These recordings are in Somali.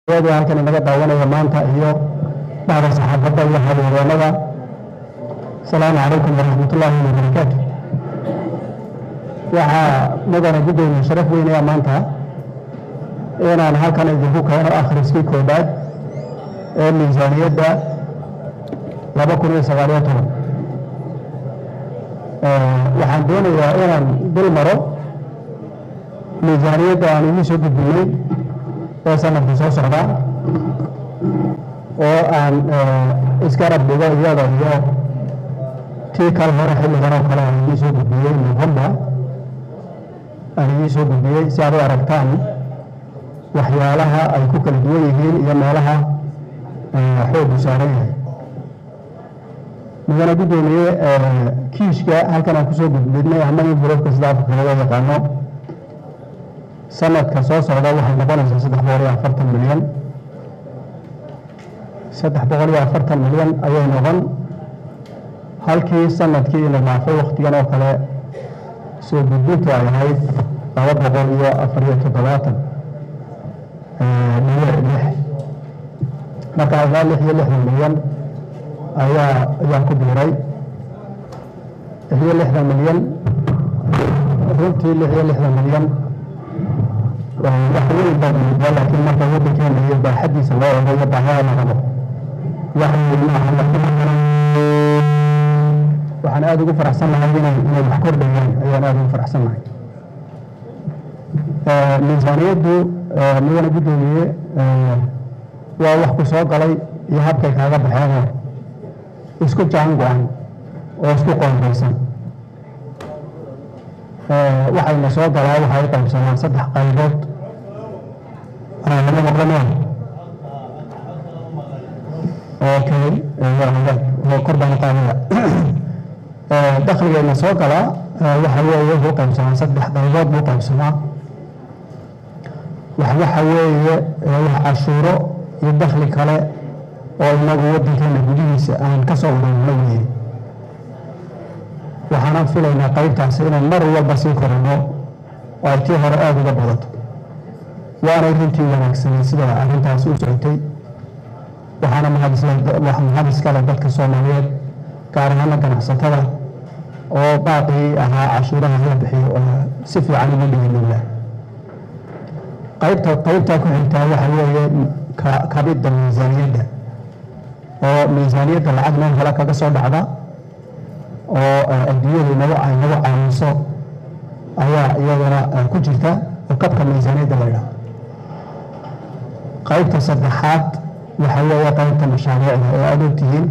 iyadoo halkan inaga daawanaya maanta iyo bacda saxaafadda iyo habeereenada asalaamu calaykum waraxmatullaahi wabarakaatu waxaa mudana guddoomiye sharaf weynaya maanta inaan halkan idinku keeno akhriskii koobaad ee miisaaniyadda laba kun iyo sagaaliyo toban waxaan doonayaa inaan dul maro miisaaniyadda aan idiin soo gudbinay ee sanadka soo socda oo aan isgarab dhigo iyada iyo tii kal hore xilligan oo kale aan idiin soo gudbiyey november aan idiin soo gudbiyey si aad u aragtaan waxyaalaha ay ku kala duwan yihiin iyo meelaha xoogu saaran yahay mudane guddoomiye kiishka halkan aan kusoo gudbinay ama in buloodka sida afka looga yaqaano sanadka soo socda waxay noqonaysaa saddex boqol iyo afartan milyan saddex boqol iyo afartan milyan ayay noqon halkii sanadkii la dhaafay waktigan oo kale soo gudbintu ay ahayd laba boqol iyo afar iyo toddobaatan milyan lix marka ilaa lix iyo lixdan milyan ayaa ayaa ku biiray lix iyo lixdan milyan runtii lix iyo lixdan milyan wax weyn baa muuqda laakiin marka waddankeena iyo baaxadiisa loo eego iyo baahida la rabo wax weyn maaha waxaan aada ugu faraxsannahay inay inay wax kordhayaan ayaan aada ugu faraxsannahay miisaaniyaddu mudane guddoomiye waa wax ku soo galay iyo habkay kaaga baxeenoo isku jaan go-an oo isku qoondaysan waxayna soo galaa waxay u qaybsamaan saddex qaybood lama maqlanaa okay kor baan qaadaya dakhligayna soo galaa waxa weeye wuxuu qaybsamaa saddex qaybood buu qaybsamaa wax waxa weeye wax cashuuro iyo dakhli kale oo inagu waddankeena gudihiisa aan ka soo ururno weeye waxaanaan filaynaa qaybtaasi inaan mar walba sii korano oo ay tii hore aada uga badato waanay runtii wanaagsanay sida arrintaasi u socotay waxaana mahad iskale dadka soomaaliyeed gaar ahaana ganacsatada oo baaqii ahaa cashuuraha la bixiyo oo si fiican ugu dhiginowla qaybta qaybtaa ku xigtaa waxa weeye kabidda miisaaniyadda oo miisaaniyadda lacag meel kale kaga soo dhacda oo adduunyadu nagu nagu caawiso ayaa iyadana ku jirta oo kabka miisaaniyadda la ydhaha qaybta saddexaad waxa weeye qaybta mashaariicda oo aad ogtihiin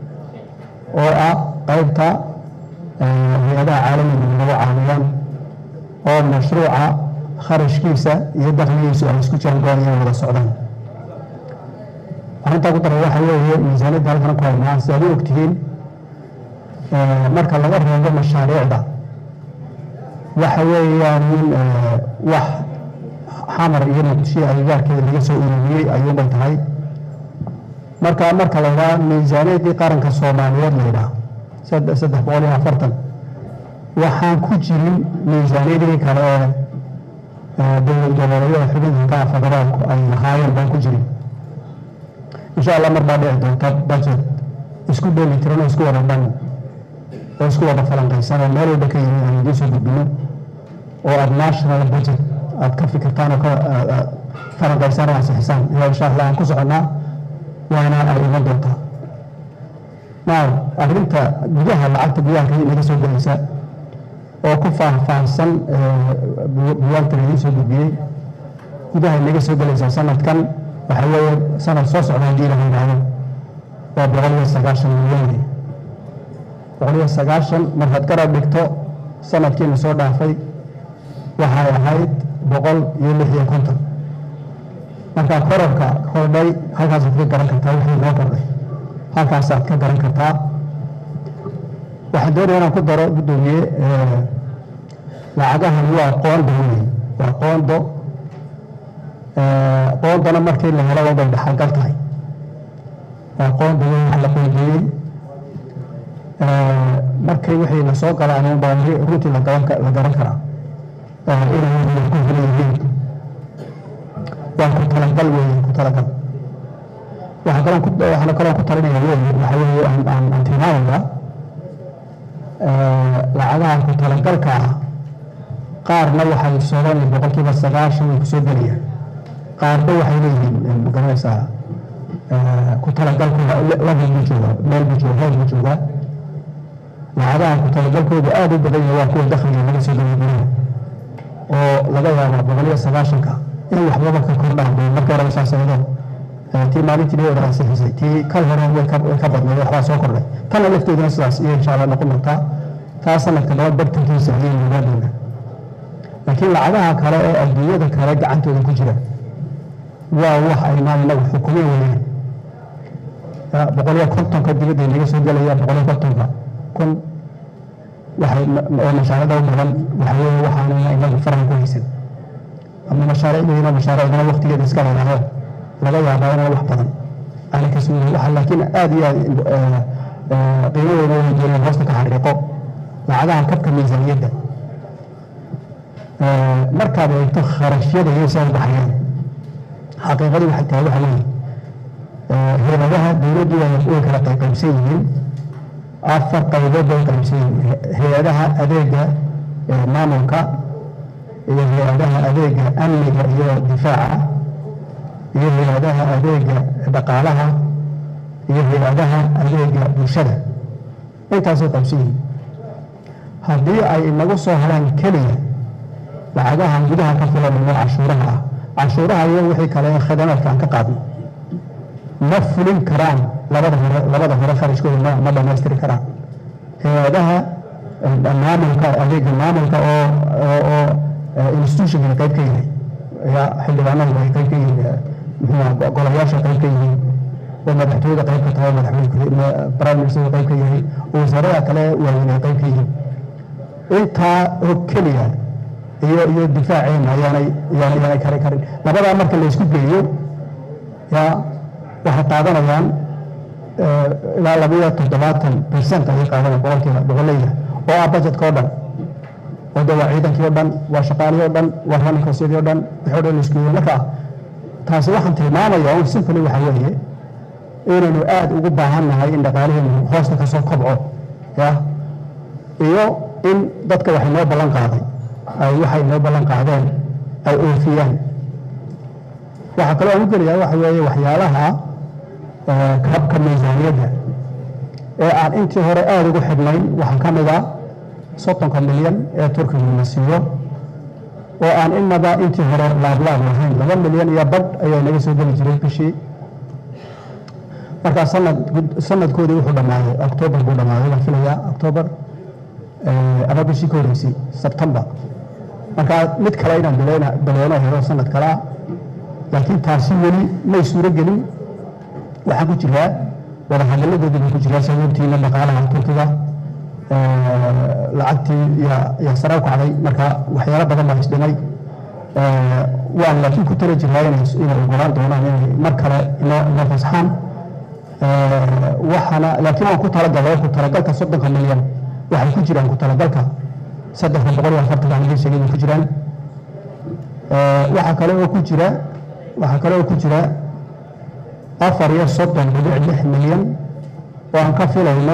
oo ah qaybta hay-adaha caalamiga nagu caawiyaan oo mashruuca kharashkiisa iyo dakhligiisu ay isku jiraan go-aan wada socdaan arrintaa ku daran waxa weeye miisaaniyadda halkan ku haynaa si aad u ogtihiin marka laga reebo mashaariicda waxa weeyaan in wax xamar iyo muqdisho agagaarkeeda laga soo ururiyey ayuunbay tahay marka marka la ydhaha miisaaniyaddii qaranka soomaaliyeed la ydhaha saddex boqol iyo afartan waxaan ku jirin miisaaniyadii kale ee dowlad goboleedyada xubinka federaalku ay lahaayeen baan ku jirin insha allah mar baa dhici doonta budget isku dheeli tiran oo isku wada dhan oo isku wada falanqaysan oo meel walba ka yimi aan idiin soo gudbino oo aada national budget aada ka fikirtaan oo ka falanqaysaan oo ansixisaan iyo insha allah aan ku soconnaa waana ay iman doontaa now arrinta gudaha lacagta gudaha ka inaga soo gelaysa oo ku faahfaahsan buwaagta laidin soo gudbiyey gudaha inaga soo gelaysa sanadkan waxa weeye sanad soo socda haddii la yidhaahdo waa boqol iyo sagaashan milyan boqol iyo sagaashan markaad garab dhigto sanadkiina soo dhaafay waxay ahayd boqol iyo lix iyo konton marka korarka kordhay halkaasaad ka garan kartaa wixii noo kordhay halkaasaad ka garan kartaa waxaan doonaya inaan ku daro guddoomiye lacagahan waa qoondo wey waa qoondo qoondana markii la helo bay dhaxalgal tahay waa qoonda wey wax la qoondeeyey markii wixii la soo galaan unbaa runtii la garan karaa inay ku heli yihiin waa ku talagal weeye ku talagal waxaa kaloo ku waxaana kaloo ku talinaya weyn waxa weeye aan aan aan tilmaamayaa lacagaha ku talagalka ah qaarna waxay soodaan boqolkiiba sagaashan way kusoo gelayaan qaarna waxay leeyihiin magaranaysaa ku talagalkooda level buu joogaa meel buu jooga heer buu joogaa lacagaha ku talagalkooda aad u badan yahay waa kuwa dakhliga laga soo geliya oo laga yaabo boqoliyo sagaashanka in waxbaba ka kordhaan bay marka hore saasaydo tii maalintii dhawada ansixisay tii kal hore way ka way ka badnayd waxbaa soo kordhay tanna lafteeduna sidaas iyo insha allah noqon doontaa taa sanadka laba bartankiisa ayay nogaa doonaa laakiin lacagaha kale ee adduunyada kale gacantooda ku jira waa wax aynaan inagu xukumin weeyaan boqoliyo kontonka dibadda naga soo gelaya boqoliyo kontonka kun waxay oo mashaariicda u badan waxa weeye waxaanayna inagu faran ku haysan ama mashaariicdayna mashaariicdana waqtigeeda iska leedahay laga yaabaa inaan wax badan aanay ka suulin waxa laakiin aad iyo aad qiimadooda way jireen hoosta ka xariiqo lacagaha kabka miisaaniyadda markaad eegto kharashyada iyo soo baxayaan xaqiiqadii waxay tahay waxa weeye hay-adaha dowladdu way kala qaybqaybsan yihiin afar qaybood bay qaybsan yihiin hay-adaha adeega maamulka iyo hay-adaha adeega amniga iyo difaaca iyo hay-adaha adeega dhaqaalaha iyo hay-adaha adeega bulshada intaasay qaybsan yihiin haddii ay inagu soo helaan keliya lacagahan gudaha ka filanayno cashuuraha ah cashuuraha iyo wixii kale ee khidamaadka aan ka qaadno ma fulin karaan labada hore labada hore kharashkooda ma ma dhammaystiri karaan hay-adaha maamulka adeega maamulka oo oo institutionka qayb ka yahay ya xildhibaanadu ay qayb ka yihiin muxuu golayaasha qayb ka yihiin oo madaxtooyada qayb ka tahay madaxweyne prime ministerka qayb ka yahay oo wasaarada kale waaweyn ay qayb ka yihiin intaa oo keliya iyo iyo difaaceena ayaanay yaanay yaanay kari karin labadaa marka la isku geeyo ya waxay qaadanayaan ilaa labiyo toddobaatan percent ayay qaadanayaan boqolkiiba boqoleyda oo ah budgetka oo dhan oo de waa ciidankii o dhan waa shaqaalihii o dhan waa running costyadii o dhan wixii o dhan la isku geeyo marka taasi waxaan tilmaamaya un simply waxa weeye inaynu aad ugu baahan nahay in dhaqaaliheenu hoosta ka soo kobco ya iyo in dadka waxay noo ballan qaaday ay waxay noo ballan qaadeen ay oofiyaan waxaa kaloo aan u gelayaa waxa weeye waxyaalaha kabka miisaaniyadda ee aan intii hore aada ugu xidhnayn waxaa ka mid a soddonka milyan ee turkigu na siiyo oo aan inaba intii hore laablaab lahayn laba milyan iyo badh ayaa naga soo geli jiray bishii markaa sanad sanadkoodii wuxuu dhammaaday octoobar buu dhammaaday baan filayaa octoobar ama bishii ka horreysay sebtembar markaa mid kale inaan bileyna bileyno helo sanad kale ah laakiin taasi weli may suuro gelin waxaa ku jiraa wadahadaladoodii buu ku jiraa sababtiina dhaqaalaha turkiga lacagtii yaa sare u kacday marka waxyaalo badan baa isdhimay waan laakiin ku tala jiraa inay ogolaan doonaan inay mar kale inoo inoo fasaxaan waxaana laakiin waan ku talagalay ku talagalka soddonka milyan waxay ku jiraan ku talagalka saddexda boqol iyo afartanka aan idin sheegay bay ku jiraan waxaa kale oo ku jira waxaa kale oo ku jira afar iyo soddon dhibic lix milyan oo aan ka filayno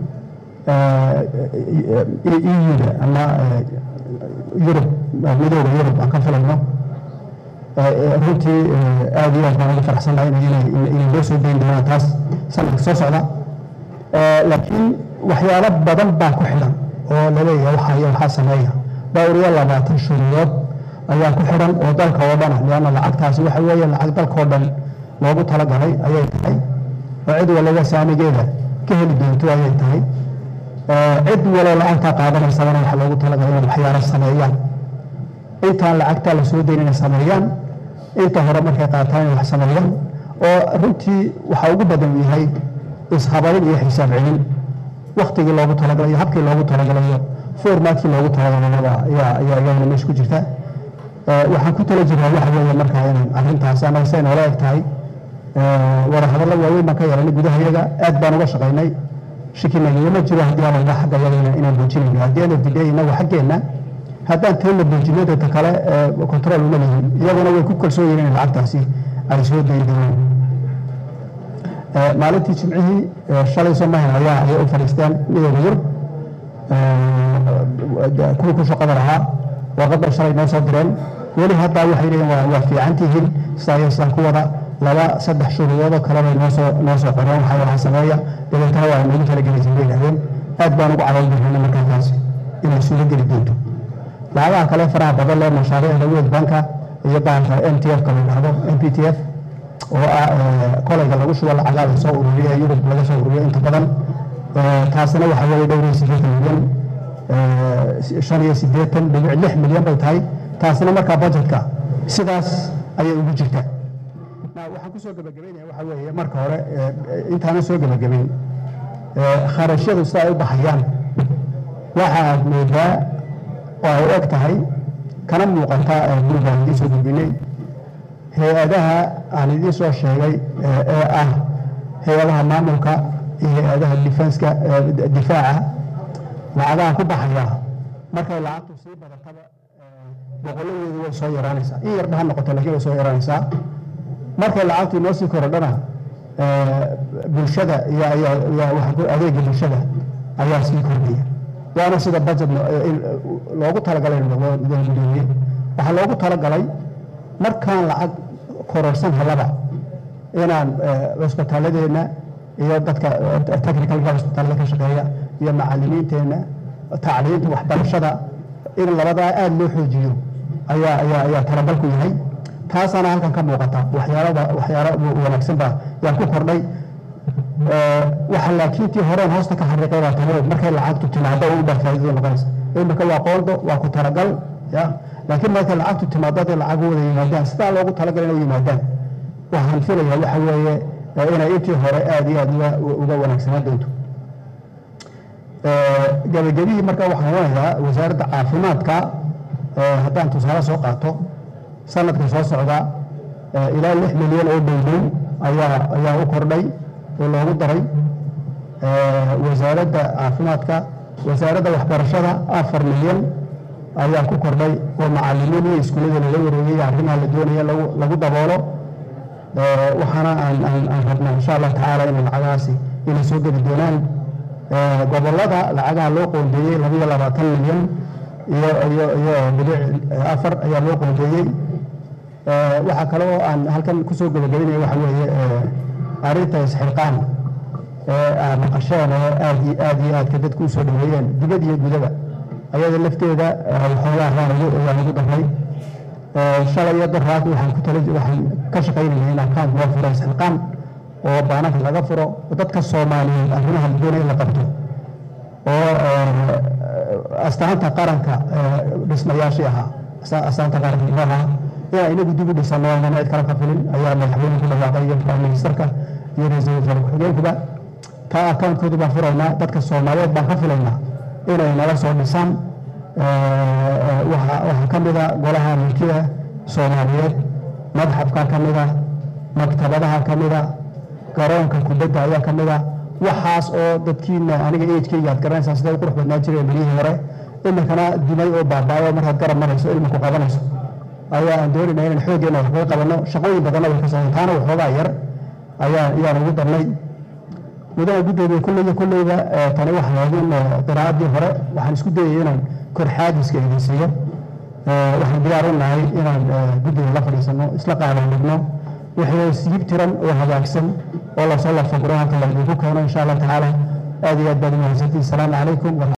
euda ama yurub midooda yurub aan ka filayno runtii aad iyo aad baan ugu faraxsanahay inay loo soo dayn doonaan taas sanadka soo socda laakiin waxyaalo badan baa ku xidhan oo laleeyahay waxaa iyo waxaa sameeya dhowr iyo labaatan shuruudood ayaa ku xidhan oo dalka oo dhana lianna lacagtaasi waxa weeye lacag dalka oo dhan loogu talagalay ayay tahay oo cid waliba saamigeeda ka heli doonto ayay tahay cid waloo lacagtaa qaadanaysabana waxa loogu talagalay inay waxyaalo sameeyaan intaan lacagtaa la soo dayn inay sameeyaan inta hore markay qaataan inay wax sameeyaan oo runtii waxa ugu badan yahay ishabarin iyo xisaab celin waktigii loogu talagalay iyo habkii loogu talagalayo formatkii loogu talagalayaba ayaana meesha ku jirta waxaan ku tala jirnaa waxa weeye markaa inaan arrintaas anaga say noola eg tahay wadahadallo waaweyn baan ka yeelanay gudaha iyaga aad baan uga shaqaynay shikinagama jiro haddii aan oga xagga iyaga inaan buujinayno haddii aan ogdidhay inagu xaggeenna haddaan teena buujinadata kale control uma lihin iyaguna way ku kalsoon yihiin in lacagtaasi ay soo dayi doonaan maalintii jimcihii shalay somahan ayaa ayay u fadhiisteen midooda yurub kuwii ku shaqada lahaa warqadda shalay noo soo direen weli haddaa waxay leeyihin waa fiican tihiin sidaa sidaan ku wada laba saddex shuruudoodoo kalebay noosoo noo soo qoreen waxaa waxaa sameeya dabeetana waa nagu talagelaysa bay yidhahdeen aad baan ugu cadoon jirnayna markaa taasi inay suuro geli doonto lacagaha kale faraha badan leh mashaariicda world banka iyo baanka m t f ka la yidhahdo m p t f oo ah kolayga lagu shubo lacagaa la soo ururiyo ee yurub laga soo ururiyo inta badan taasina waxaa weeye dhowr iyo siddeetan milyan shan iyo siddeetan dhibic lix milyan bay tahay taasina markaa budgetka sidaas ayay ugu jirtaa waxaan kusoo gebagabaynaya waxaa weeye marka hore intaana soo gebagabayn kharashyadu sida ay u baxayaan waxa aad moodaa oo ay og tahay kana muuqata gurigaan idiin soo gudbinay hay-adaha aan idiin soo sheegay ee ah hay-adaha maamulka iyo hay-adaha difenska difaaca lacagaha ku baxaya markay lacagtu sii badataba boqoladeedu way soo yaraanaysaa in yarba ha noqoto laakiin way soo yaraanaysaa markay lacagtu inoo sii korodhana bulshada iyo adeega bulshada ayaa sii kordhaya waana sida budget loogu talagalay gudoomiye waxaa loogu talagalay markaan lacag kororsan helaba inaan cusbitaaladeenna iyo dadka technicalka cusbitaalada ka shaqeeya iyo macalimiinteenna tacliinta waxbarashada in labadaa aada loo xoojiyo ayaa ayaa ayaa talabalku yahay taasaana halkan ka muuqata waxyaalada waxyaalo wanaagsan baa yaa ku kordhay waxa laakiin tii horeen hoosta ka xariiqay baa tani markay lacagtu timaado u dhaa faa'iidada noqonaysa imika waa qoondo waa ku talagal ya laakiin markay lacagtu timaado hadday lacag wada yimaadaan sidaa loogu talagalay inay yimaadaan waxaan filayaa waxa weeye inay intii hore aada iyo aada uga wanaagsanaan doonto gebagabihii marka waxaan onayaa wasaaradda caafimaadka haddaan tusaale soo qaato sanadka soo socda ilaa lix milyan oo dhowdhow ayaa ayaa u kordhay oo loogu daray wasaaradda caafimaadka wasaaradda waxbarashada afar milyan ayaa ku kordhay oo macalimiin iyo iskuullada laga wareegay arrimaha la doonaya lagu daboolo waxaana aan rabnaa insha allah tacaala in lacagahaasi inay soo geli doonaan gobolada lacagaha loo qoondeeyey labiyo labaatan milyan iyo iyo iyo bilic afar ayaa loo qoondeeyey waxaa kale oo aan halkan kusoo gebagabaynaya waxa weeye arrinta isxilqaan ee aan maqasheen oo aad iyo aad iyo aadka dadku usoo dhaweeyeen dibad iyo gudaba ayada lafteeda waxoogaa raan ayaan ugu daray shalay iyo daraad waxaan ku tala waxaan ka shaqaynayay in account loo furo isxilqaan oo baanaka laga furo dadka soomaaliyeed arrimaha la doonaya in la qabto oo astaanta qaranka dhismayaashii ahaa astaanta qaranka imaha inaan inagu dib u dhisano inaan cid kale ka filin ayaa madaxweyne ku dhawaaqay iyo prime ministerka iyo ra-iisul wasaare ku-xigeenkuba taa akauntkoodii baan furaynaa dadka soomaaliyeed baan ka filaynaa inay nala soo dhisaan waxaa ka mida golaha mulkida soomaaliyeed madxafka ka mida maktabadaha ka mida garoonka kubadda ayaa ka mida waxaas oo dadkiina aniga eejkayga aad garanaysaa siday u qurux badnaa jireen bilihii hore iminkana dumay oo baabaayo markaad garab marayso ilmi ku qabanayso ayaa aan doonayna inaan xooggeena wax kaga qabanno shaqooyin badanna way ka socdeen taana waxoogaa yar ayaa ayaan ugu darnay mudana guddoomiye kulleyba kulleyba tani waxay ahaydin qiraa'adii hore waxaan isku dayay inaan kor xaadiska idinsiiyo waxaan diyaar u nahay inaan guddiga la fadhiisano isla qaadan dhigno wixii siib tiran oo hagaagsan oo lasoo lafaguro halka la idinku keeno insha allah tacaala aad iyo aad baad umahadsantiin asalaamu calaykum